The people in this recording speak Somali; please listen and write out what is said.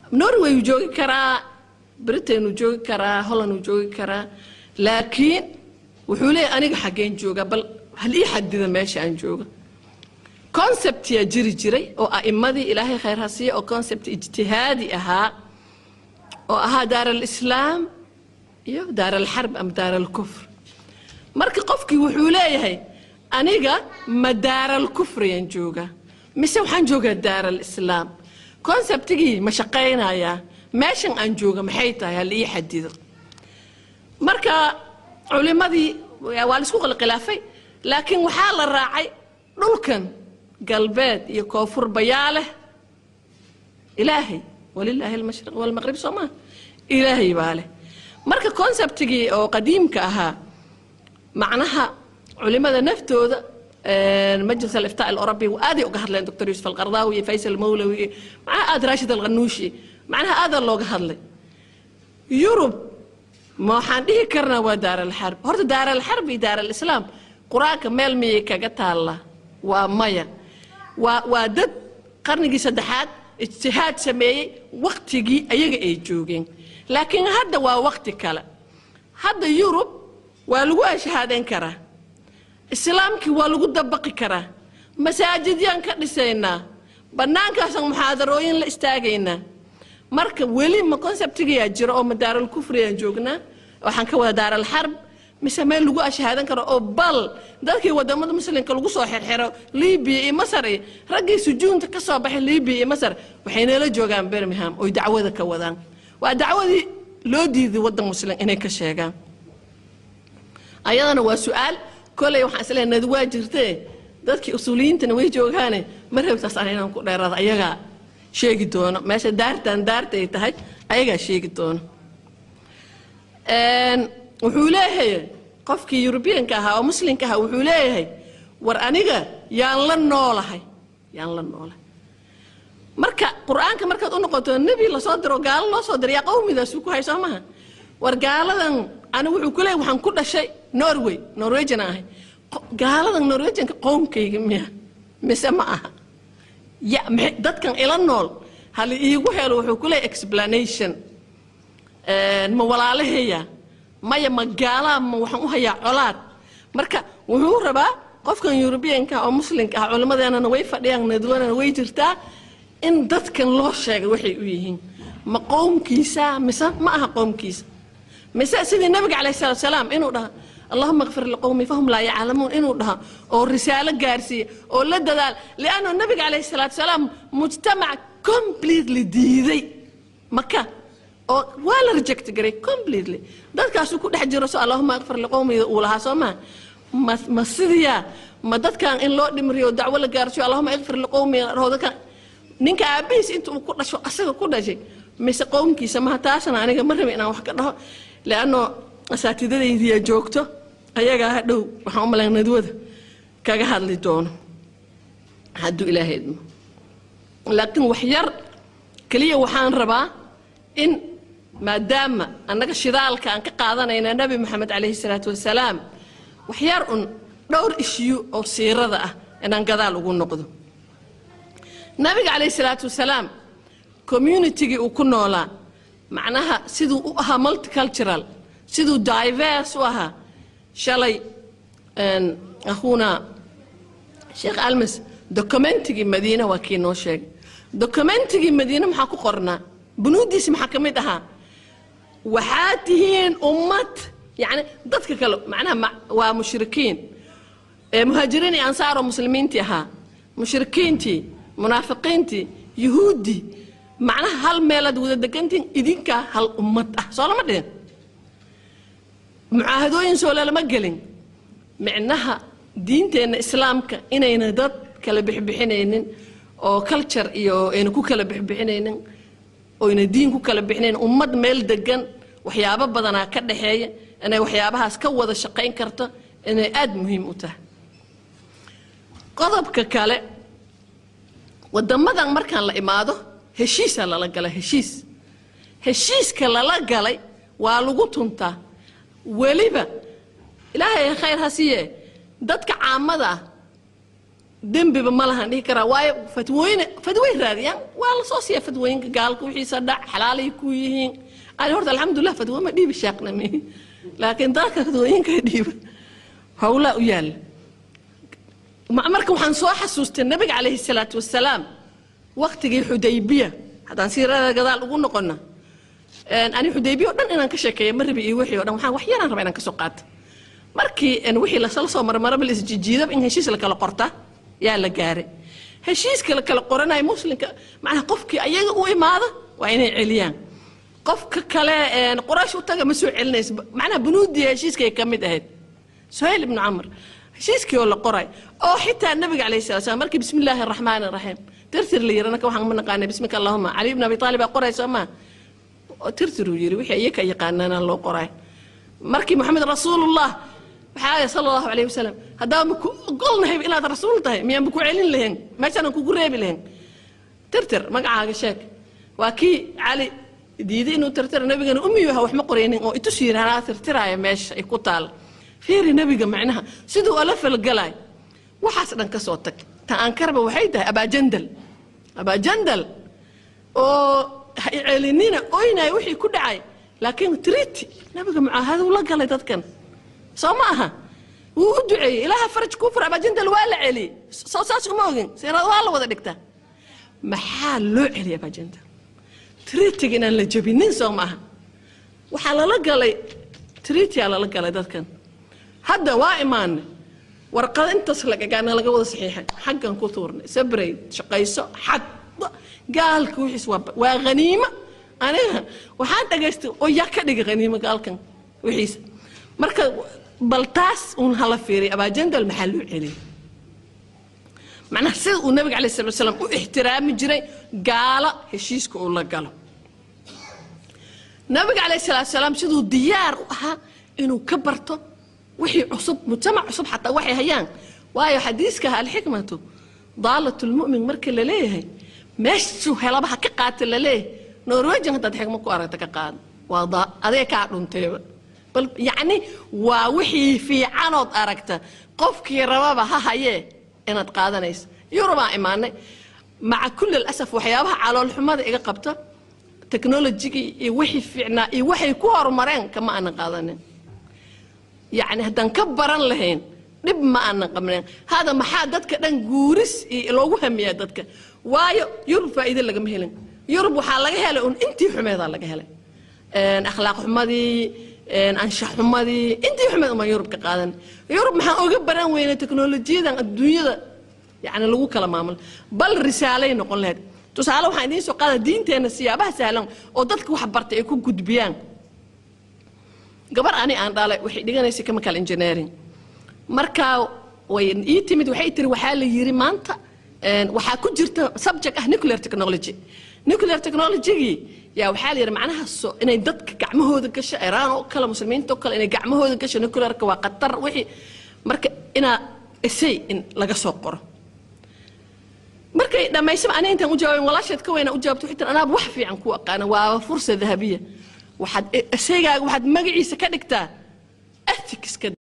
norway uu joogi karaa britain uu joogi karaa holland uu joogi karaa laakiin wuxuu leeyahay aniga xaggeen jooga bal hal ii xadida meesha aan jooga conceptyaa jiri jiray oo a'immadii ilaahay khayr ha siiya oo concept ijtihaadi ahaa oo ahaa daar alislaam iyo daar alxarb ama daar alkufr marka qofkii wuxuu leeyahay aniga ma daar alkufriyaan joogaa mise waxaan joogaa daar alislaam conceptigii ma shaqaynayaa meeshan aan jooga maxay tahay hal ii xadido marka culimadii waa la isku qalqilaafay laakiin waxaa la raacay dhulkan galbeed iyo koonfur bayaa leh ilaahay walilaahi almashriq walmaqrib soo maa ilaahay baa leh marka conceptigii oo qadiimka ahaa macnaha culimada naftooda majlis aliftaa alarabi aaday uga hadleen doctor yuusuf alqardaawi iyo faysal mawlawi iyo macnaha aad raashid alqanuushi macnaha aadaa looga hadlay yurub ma waxaan dhihi karnaa waa daar alxarb horta daar alxarb iyo daar alislaam qur-aanka meel miyay kaga taalla waa maya waa waa dad qarnigii saddexaad ijtihaad sameeyey waktigii ayaga ay joogeen laakiin hadda waa wakti kale hadda yurub waa lagu ashahaadan karaa islaamkii waa lagu dabaqi karaa masaajidyaan ka dhisaynaa bannaankaasaan muxaadarooyin la istaagaynaa marka weli ma conceptigayaa jira oo ma daaralkufriyaan joognaa waxaan ka wada daaralxarb mise meel lagu ashahaadan karo oo bal dadkii wadamada muslimka lagu soo xirxiro libiya iyo masar iyo raggii sujuunta ka soo baxay libiya iyo masar waxay nala joogaan birmingham oy dacwada ka wadaan waa dacwadii loo diiday waddan muslim inay ka sheegaan ayadana waa su-aal koley waxaan isleeyahay nadi waa jirtee dadkii usuuliyiintana way joogaane ma rabtaas ana inaan ku dheeraado ayagaa sheegi doono meesha daartan daarta ay tahay ayagaa sheegi doono wuxuu leeyahay qofkii yurubiyanka ahaa oo muslimka ahaa wuxuu leeyahay war aniga yaan la noolahay yaan la noolahay marka qur-aanka markaad u noqoto nebi lasoo diro gaalo loo soo diro yaa qowmidaasuu ku hay soo maha war gaaladan anigu wuxuu ku leeyahay waxaan ku dhashay norway norwegian ahay gaaladan norwegianka qowmkayga miya mise ma aha ya maxay dadkan ila nool hal iigu helo wuxuu ku leeyahay explanation ma walaalahaya maya ma gaalaa ma waxaan u hayaa colaad marka wuxuu rabaa qofkan yurubiyanka oo muslimka ah culimmadeenana way fadhiyaan nadwanana way jirtaa in dadkan loo sheegay waxay u yihiin ma qowmkiisa mise ma aha qowmkiisa mise sidii nabiga calayh salaatu salaam inuu dhaha allahuma kfir liqowmi fahum laa yaclamuun inuu dhaha oo risaalo gaarsiiya oo la dadaal lianno nabiga calayh salaatu salaam mujtamac completely diiday maka oo waa la reject garay completely dadkaasuu ku dhex jiro so allahuma akfir liqowmida uu lahaa soo maa ma ma sidiyaa ma dadkan in loo dhimriyo dacwo la gaarsiyo allahuma ikfir liqowmi dadkan ninka aabihiis inta uu ku dhasho asaga ku dhashay mise qowmkiisa maha taasna aniga ma rabi inaan wax ka dhaho leanno asaatidadaydiya joogto ayagaa hadhow waxaan u malayn nadwada kaga hadli doono hadduu ilaahay idmo laakiin wax yar keliya waxaan rabaa in maadaama annaga shidaalka aan ka qaadanayna nabi moxamed calayhi salaatu wasalaam waxyar un dhowr ishiyu oo siirada ah inaan gadaal ugu noqdo nabiga calayhi salaatu wasalaam communitigii uu ku noolaa macnaha siduu u ahaa multicultural siduu diverse u ahaa shalay akhuuna sheekh almas documentigii madiina waa kii noo sheegay documentigii madiine maxaa ku qornaa bunuudiisi maxaa ka mid ahaa waxaa tihiin ummad yani dadka kale macnaha waa mushrikiin muhaajiriin iyo ansaar oo muslimiintii ahaa mushrikiintii munaafiqiintii yuhuuddii macnaha hal meelaad wada degantihiin idinkaa hal ummad ah soo lama dhihin mucaahadooyin soo lalama gelin micnaha diinteenna islaamka inayna dad kala bixbixinaynin oo culture iyo ayna ku kala bixbixinaynin oyna diin ku kala bixinayn ummad meel degan waxyaabo badanaa ka dhaxeeya inay waxyaabahaas ka wada shaqayn karto inay aada muhiim u tahay qodobka kale wadamadan markaan la imaado heshiisaa lala galay heshiis heshiiska lala galay waa lagu tuntaa weliba ilaahay khayr ha siiye dadka caamada ah dembiba ma lahan dhihi karaa waayo fatwooyin fatway raadiyaan waa la soo siiya fatwooyinka gaalka wixiisa dhac xalaalay ku yihiin ani horta alxamdulilah fatwo ma dhiibi shaaqna mi laakiin dalka fatwooyinka dhiiba howlaa u yaalla marka waxaan soo xasuustay nabiga calayhi salaatu wasalaam waktigii xudaybiya haddaan siirada gadaal ugu noqona ani xudaybiya o dhan inaan ka sheekeeya ma rabi iyo wixii o dhan waxaan wax yaraan rabaa inaan ka soo qaato markii wixii lasala soo marmaraba la isjijiidaba in heshiis la kala qorta yaa la gaaray heshiiska la kala qoranayo muslimka macnaha qofkii ayaga u imaada waa inay celiyaan qofka kale qoraash u taga ma soo celinaysa macnaha bunuudii heshiiskay ka mid ahayd suhayl ibnu camr heshiiskii oo la qoray oo xitaa nabiga calayhi salatu salaam markii bismi illaahi araxmaani araxiim tirtir la yiri anaka waxaan ma naqaanay bismika allahuma cali ibn abi taalib baa qoray soo maa tirtiruu yiri wixii iyaka yaqaanaana loo qoray markii maxamed rasuulullah waxaa sala allahu calayhi wasalam haddaba ma ku ogolnahay inaad rasuul tahay miyaan ba ku celin lahayn meeshaanaan kugu reebi lahayn tirtir magacaaga sheeg waa kii cali diiday inuu tirtira nabigana umiyu aha wax ma qoraynin oo itus yiri anaa tirtiraaya meesha ay ku taala fiiri nabiga macnaha siduu ala falgalay waxaas dhan ka soo tag ta aan karba waxay tahay abaajandal abaajandal oo celinina oynaya wixii ku dhacay laakiin triti nabiga mucaahaduu la galay dadkan soo ma aha wuu u duceeyey ilaaha faraj kuu fur abaajandal waa la celiyey soo saas uma ogin seenad waa la wada dhigtaa maxaa loo celiyay abaajandal tritiga inaan la jabinin soo ma aha waxaa lala galay tritiyaa lala galay dadkan hadda waa imaanay warqada intaas lagagaana laga wada saxiixay xaggan ku tuurnay sabrayd shaqayso xad gaalka wixiis waa waa haniimo aniga waxaan dhagaystay oo yaa ka dhigay haniimo gaalkan wixiisa marka bal taas uun hala fiiriy abaajandal maxaa loo celiyay macnaha sida uu nabiga calay salatu wasalaam u ixtiraami jiray gaalo heshiiska uu la galo nabiga calayh salaatu salaam siduu diyaar u ahaa inuu ka barto wixii cusub mujtamac cusub xataa waxay hayaan waayo xadiiskaha alxikmatu daalat lmu'min marka la leeyahay meeshuu helaba ha ka qaata la leeyahay norwegian haddaad xigmo ku aragta ka qaada waa adee kaa dhunteeba bal yacni waa wixii fiicanood aragta qofkii rababa ha hayee inaad qaadanaysa yurubaa imaanay maca kulli alasaf waxyaabaha caloolxumada iga qabta technologigii iyo wixii fiicnaa iyo waxay ku horumareen kama aanan qaadanin yacni haddaan ka baran lahayn dhib ma aanan qabnayn hada maxaa dadka dhan guuris iyo loogu hamiyaa dadka waayo yurub faa'iide lagama helin yurub waxaa laga helay un intii xumeedaa laga helay akhlaaq xumadii anshax xumadii intii xumeed umaan yurub ka qaadan yurub maxaan oga baran weynay teknolojiyadan adduunyada yani lagu kala maamulo bal risaalay noqon lahayd tusaale waxaan idiin soo qaada diinteenna siyaabaha sahlan oo dadka wax bartay ay ku gudbiyaan gabar ani aan dhalay waxay dhiganaysay chemical engineering markaa way ii timid waxay tiri waxaa la yiri maanta waxaa ku jirta subject ah nuclear technology nuclear technologygii yaa waxaa la yidhi macnaha so inay dadka gacmahooda gasho iraan oo kale muslimiinta oo kale inay gacmahooda gasho nuclearka waa khatar wixii marka inaa essay in laga soo qoro markay dhammaysaba ani intaan u jawaabin walaasheed ka weyna u jawaabto waxay tiri anaaba wax fiican ku aqaana waaba fursa dahabiya waxaad esaygaaga waxaad magaciisa ka dhigtaa ethicska